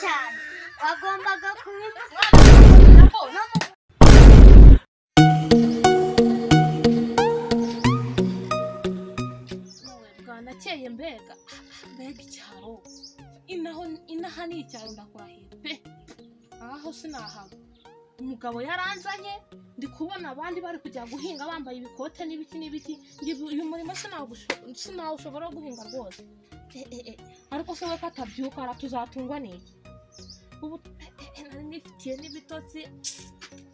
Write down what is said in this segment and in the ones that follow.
cyane wagombaga kubimusa bwanakeye mbega mbega icyaro inaho inaha ni icyaro ndakurahira pe aho sinahaba umugabo yaranzanye ndi kubona abandi bari kujya guhinga bambaye ibikote n'ibiki n'ibiki njye uyu uyu murimo sinawusho- sinawushobora guhinga rwose Eh, eh, eh, ariko se we ko atabyuka aratuzatungwa n'iki ubu eh, eh, eh, nari nifitiye n'ibitotsi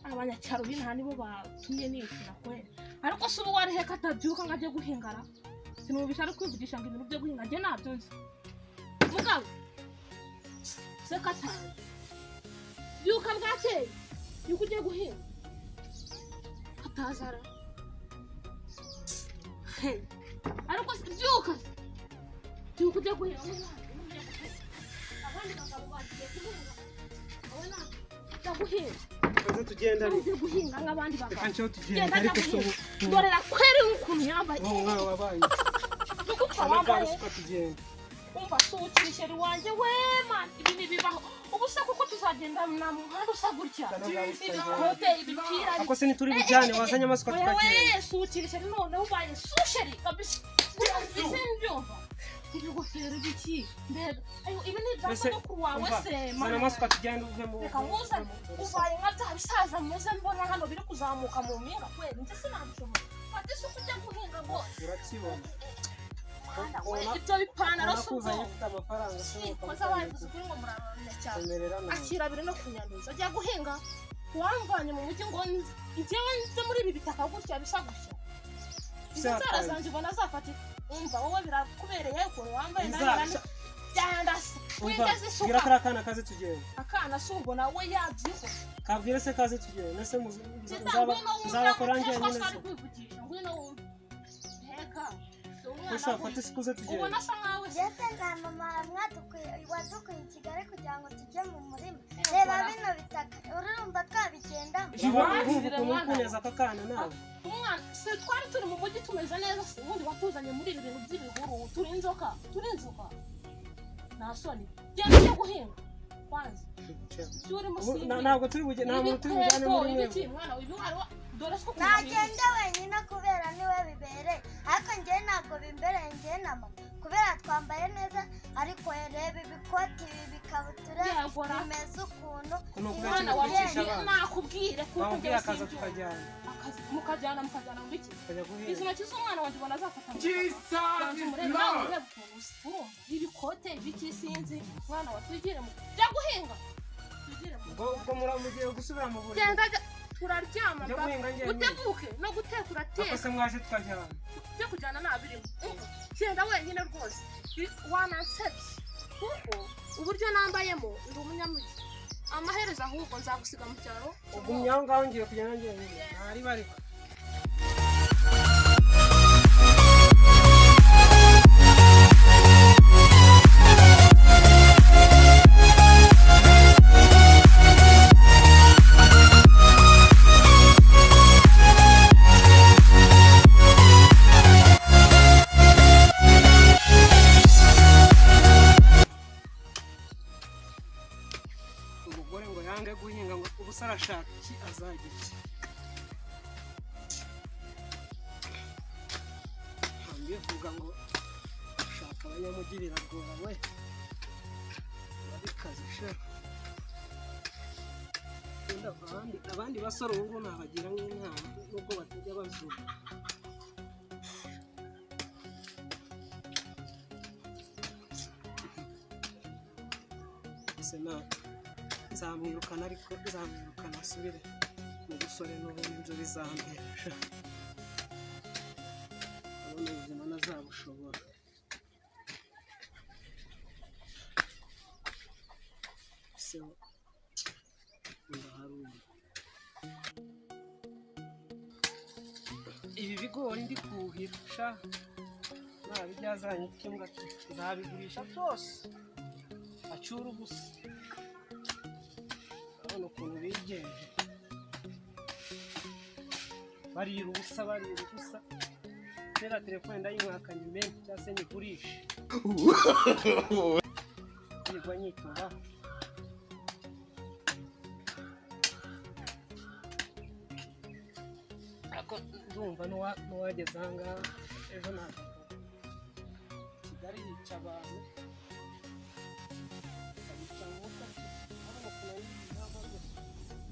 abanyacyaro b'inaha nibo batumye nishyura kwera ariko se ubu warihe ko atabyuka ngo ajye guhingara sinumvisha ari kwivugisha ngo ibintu byo guhinga njye ntabyo nzi mugabo se katazi byuka bwakeye yuko ugiye guhinga atazara Hey, ariko se byuka se. byuka ugiye guhinga wowe ntabyo, wowe ugiye guhinga. abandi bagabo bagiye guhinga wowe ntabyo ujya guhinga Kaza tugendane. ugiye guhinga nk'abandi bagabo Reka nshyiraho tugende genda ajya ariko si guhinga ubu. dorera kweri ukuntu yambaye Wowe umwana wabaye. nugupfa Cyane bwa wambaye ruswa tugenda. umva suwutse umuceri wanjye we mani ibi ntibibaho ubu se kuko tuzagenda nta muhanda usa gutya Cyane bwa ruswa tugenda. ibikote ibipira Ako se ntituri bujyane wazanye amasuka oya we tukagenda. suwutse umuceri noneho ubaye susheri kabisa urabizi mbyumva ibigofero biki mbega ayo ibi ni ibyapa Mbese, byo ku wawe umva, se zana mani amasuka tugende uve mu reka muzane ubaye nka bya bisaza muze mbona hano biri kuzamuka mu mpinga kweri njye sinabishobora fata isuku ujya guhinga rwose Urakibona. Mwana we, Ubona- ibyo bipantaro ubona si ko uzanye ubwonko ufite amafaranga koza babivuze kuri ngo murarana cyane Temerera nawe. akira biri no kunyanduza ajya guhinga wamvanye mu mujyi ngo nzi- igihe nze muri ibi bitaka gutya bisa gutya izo Bisa nzara kandi. zanjye ubona zafatika umva wowe birakubereye ukuntu wambaye Iza- nawe byanda se Umva, wigeze bwira isuka kariya kana kaze tugenda. akana si ubwo nawe yabyifuza Kabwire se kaze tugenda. Nese muzi- nzaba muzaba- muzabakora njye nyine se. kwivugisha ngwino wumve nteka si umwana Gusa fata we isuku uze ubona tugenda. asa nkawe se ndetse na mama mwadukwiye- wadukuye i kigali kugira ngo tujye mu murima reba bino bitaka urumva twabigendamo Jibu, Mwana, urumva ukuntu mwana. wikuneza aka kana nawe. umwana se twari turi mu mujyi tumeze neza se ubundi watuzanye muri ibi bintu by'ibihuru turi inzoka turi inzoka nta soni genda ujye guhinga kwanza ibyo uri Ubu- musimbi na- Ntabwo turi bujyane. Nta muntu turi bujyane muri ibiki mwe. mwana uyu mwana wa dore ko kumubwira ntagenda wenyine kubera niwe bibereye ariko njyewe ntabwo bimbereye njyewe na mama kubera twambaye neza ariko reba ibikoti ibi bikabutura Yagora. bimeze ukuntu Ukuntu kubera umwana ikintu wa cyigisha mubyeyi abana. nakubwire kuko Bamubwira njyewe akaza simbyumva. tukajyana. Akazi- mukajyana mukajyana mu biki Tukajya izi guhinga. ntoki z'umwana wanjye ubona azafata mu Jesus Banza is umurebe nawe Lord. urebe ukuntu usa, urumva ibikote ibiki sinzi mwana wa twigire mu bya guhinga twigire mu Ubwo ubwo mura- mugiye gusubira mu buriri. genda ga- turaryama Njya mba- guhinga njyewe. utebuke no guteka Ako urateka se mwaje tukajyana. byo kujyana ntabirimo genda wenyine rwose Bi- wanansebye kuko uburyo nambayemo ndi umunyamujyi amaherezo ahubwo nzagusiga mu cyaro Ugumye aho ngaho ngiye kujya nanjye nyine. Ntari bari. umugore ngo yange guhinga ngo ubuse arashaka iki azagira iki ntambivuga ngo ushaka abanyamujyi biragora we urabikaze sha Ubundi abandi abandi basore ubu ngubu nabagira nk'inama nubwo batajya bazuba senata zamwirukana ariko zamwirukana asubire mu busore n'ubundi ibyo bizampesha abona ubuzima ntazabushobora se ndaharuma ibi bigori ndi kuhira sha nabibyazanye icyumba nzabigurisha byose acyura ubusa urabona ukuntu bigenje barira ubusa barira ubusa kera telefone ndayimwakanye mbere cyangwa se nyigurishe nigwa nyitura ariko ndumva n'uwa- n'uwageze ahangaha ejo ntabwo kigali yica abantu ikabica umwuka hano mu kumenya inama rwose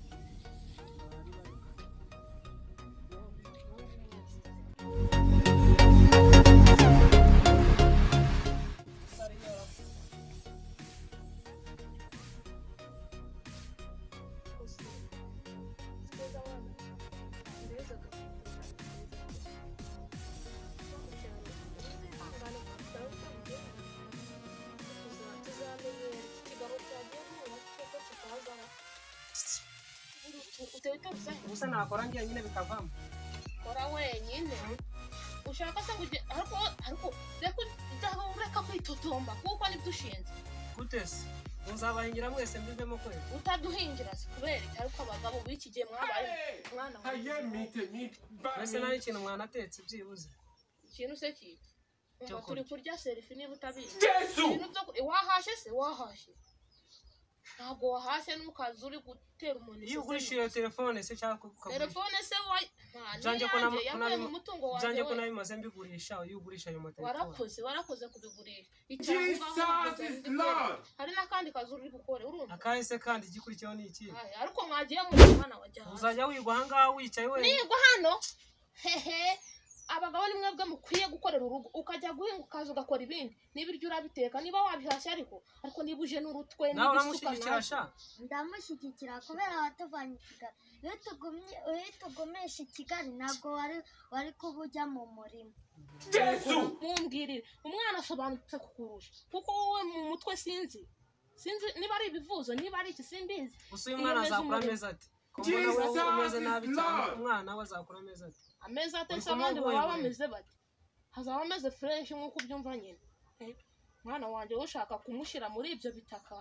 bari bari Sorry, you're up. gusa nakora ngira nyine bikavamo kora wenyine ushaka se ngo ujye ariko ariko reka ujyaho ureka kwitotomba kuko nibyo ushinzwe gute se muzabahingira mwese mbivemo kwera utaduhingira se kubera iki ariko abagabo b'iki gihe mwabaye mwana wa mbese nta n'ikintu mwanatetse byibuze ikintu se kibi Cyo Umva kurya. turi kurya serifi niba utabizi Yesu! Ibintu byo ku- wahashye se wahashye ntabwo wahashye nukaza uri gutera umuntu iyo iseseme. ugurisha iyo telefone se cyangwa ukagurisha telefone se wa nta Byanjye ko niyanjye na- yavuye na- mu mutungo byanjye wanjye ko we. nabimaze mbigurisha iyo ugurisha ayo matelefone warakoze warakoze kubigurisha Jesus Icyangwa wakoze is undi kore. Lord. hari n'akandi kazi uri gukora urumva akahe se kandi igikurikiyeho ni iki Aya, ariko mwagiye muri mwana wajya hasi uzajya wigwa ahangaha wicaye wenyine nigwa hano hehe abagabo ni mwebwe mukwiye gukorera urugo ukajya guhinga ukaza ugakora ibindi n'ibiryo urabiteka niba wabihashye ariko ariko niba uje n'urutwe nawe n'ibisuka uramushyigikira nawe sha ndamushyigikira kubera watuvanye i kigali iyo tugumye iyo tugumisha i kigali ntabwo wari wari kuba ujya mu murima Yesu! mumbwirire umwana asobanutse kukurusha kuko wowe mu mutwe sinzi sinzi niba ari ibivuzo niba ari iki simbizi gusa uyu mwana Iyo azakura umeze amezi ati ko mbona wowe umeze Jesus is nabi cyane Lord. umwana we azakura amezi ati ameza atetse Uri abandi kumuha baba ubuhe bameze bati hazaba ameze fureshi nk'uko ubyumva nyine Eh, mwana wanjye wowe ushaka kumushyira muri ibyo bitaka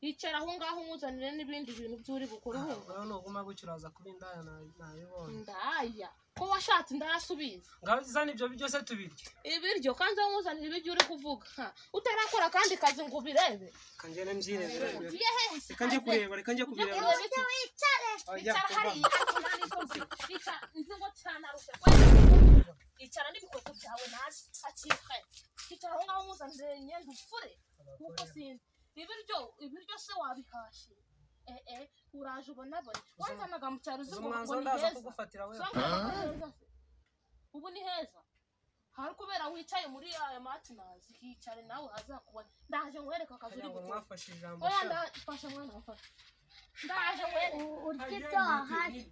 yicara aho ngaho umuzanire n'ibindi bintu by'uri bukora uhumva ngaho nuguma gutyo uraza kuba indaya na- nabibonye ndaya ko washatse indayasubiza ngaho zana ibyo byose tubirye ibiryo kandi wamuzanira ibiryo uri kuvuga ha, utarakora akandi kazi ngo ubirebe kangene mbyirebera ugiye hehe reka njye kureba reka njye Ujya kubireba kureba iki? Ajya, icara kuva. hariya umunani zose icara inzigo cyanarushya kwera icara n'ibikweto byawe nasi akiruka icara aho ngaho umuzanire imyenda ufure kuko sinzi ibiryo ibiryo se wabihashye eh eh uraje ubonabone wanzanaga mu cyaro uzi uzi ngo ngo umwanzuro ni ndaza heza kugufatira we ubu ni heza hari kubera wicaye muri ayo matinazi hicare nawe azakubona ndaje nguhereka akazi uri kugira ngo gukora mwafashe ijambo oya sha. ndafasha mwana wafashe ndaje nguhereka U- urya ibyo wahashye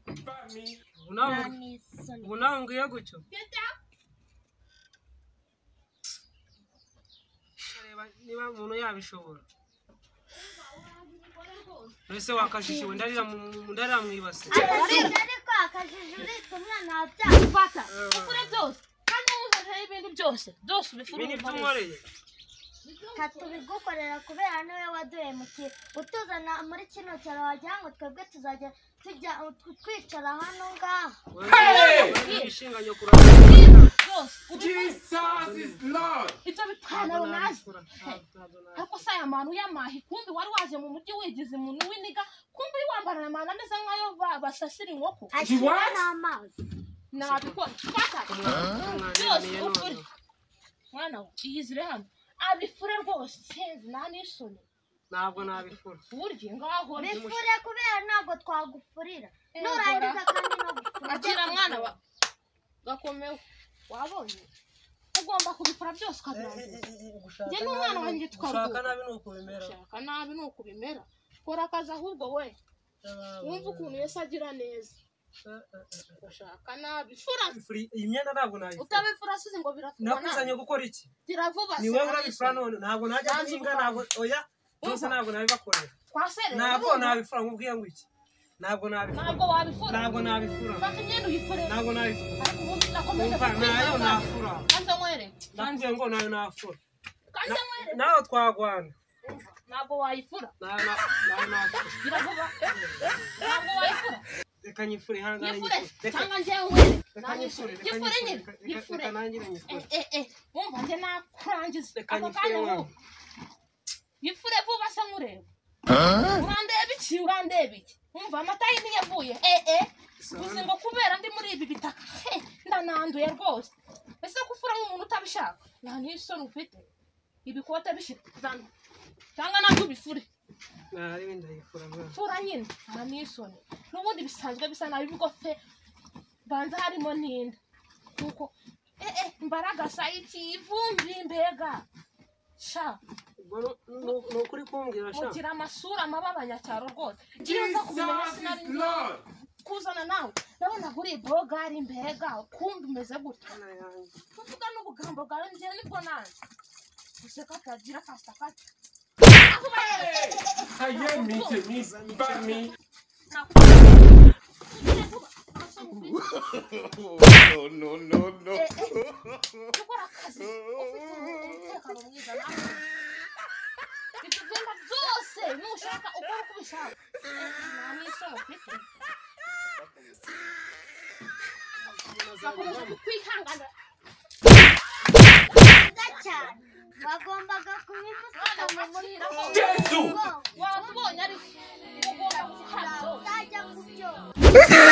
Ubu nawe nta ngo- n'isoni ubu nawe ngwiye gutyo Genda. ukareba niba umuntu yabishobora mbese wakajishiwe ndarira mu- ndarira mu ibase akajiji ariko akajiji urita umwana wabyara fata ukure byose kandi wumvareho ibintu byose byose ibi ni byo ubifurumva unkoreye tatu bigukorera kubera niwe waduhe mu kigo utuzana muri kino cyaro wagira ngo twebwe tuzajya tujya twicara hano ngaha wishinganye kurara byose ubifurumva Jesus is Lord. ibyo bipantaro nazi ariko se aya manu y'amahi kumbi wari waje mu mujyi wigize umuntu w'iniga kumbi wambara aya manu ameze nk'ayo ba- basasira inkoko ashyirwa n'amazi nabikora fata byose ufure mwana we iyizire hano abifure rwose sinzi nta n'isoni ntabwo nabikora burya ngaho bifure kubera ntabwo twagufurira nurangiza kandi no gufura agira mwana wa gakomeho wabonye ugomba kubikora byose ukabirangiza njye n'umwana wanjye twaruhuka gushaka nabi ni ukubimera gushaka nabi ni uko ubimera kora akazi ahubwo we wumva ukuntu yesu agira neza gushaka nabi fura Bifuri- iyi myenda ntabwo nabikora utabifura asize ngo birafura nakuzanye gukora iki gira vuba ni wowe urabifura none ntabwo najya Nanze guhinga gukora. ntabwo oya byose Umva. ntabwo nabibakorera twaserewe ntabwo urumva? nabifura nkubwiye ngo iki ntabwo nabifura ntabwo wabifura ntabwo nabifura fata imyenda uyikorere ntabwo nabifura ariko ubundi nakomeje umva nayo kukwizeza. nafura kanze nkwereke nakubwiye ngo nayo nafura kanze nkwereke nawe twagwana Umva, ntabwo wayifura nayo na- nayo nafura gira vuba ntabwo wayifura reka nyifure ihangane yifure nyifure. Reka- cyangwa njyewe reka nyifure reka yifure nyifure, nyine reka- reka- yifure reka nanjye nyifure Eh, eh, eh, wumva njye nakurangiza Reka ako nyifure kanya wowe. vuba yifure vuba se nkureba urandeba iki urandeba iki wumva amata y'inka yavuye eh eh gusa Sana. ngo kubera ndi muri ibi bitaka he ndananduye rwose ese gufura nk'umuntu utabishaka nta n'isoni ufite ibikote bishita zana cyangwa nabyo ubifure Nari ibindi ndayikora mwana. fura nyine nta n'isoni n'ubundi bisanzwe bisa nabi ibigo fe banza harimo n'inda nuko eh eh mbaraga sayiki ivumbi mbega sha Ubwo nu- nu- ni ukuri kumbwira sha mugira amasura amaba abanyacyaro rwose iyo nza kubimenya Jesus sinari is Lord. kuzana nawe nabonaga uri bogari mbega kumbi umeze gutya Mana yanjye. kuvuga n'ubugambo bwawe njyewe nibwo nanze useka atagira kasita kati Hey, I hear me, to me, by me. no, no, no, no. gukora akazi ufite umutekano mwiza nawe ibyo byenda byose nushaka ukora uko ubishaka nta n'isomo ufite bakomeje kukwihanganira nziza cyane bagombaga kubimusika mu muriro Jesus. wamubonye ariko ugomba Ntabwo guhabwa uzajya mu byo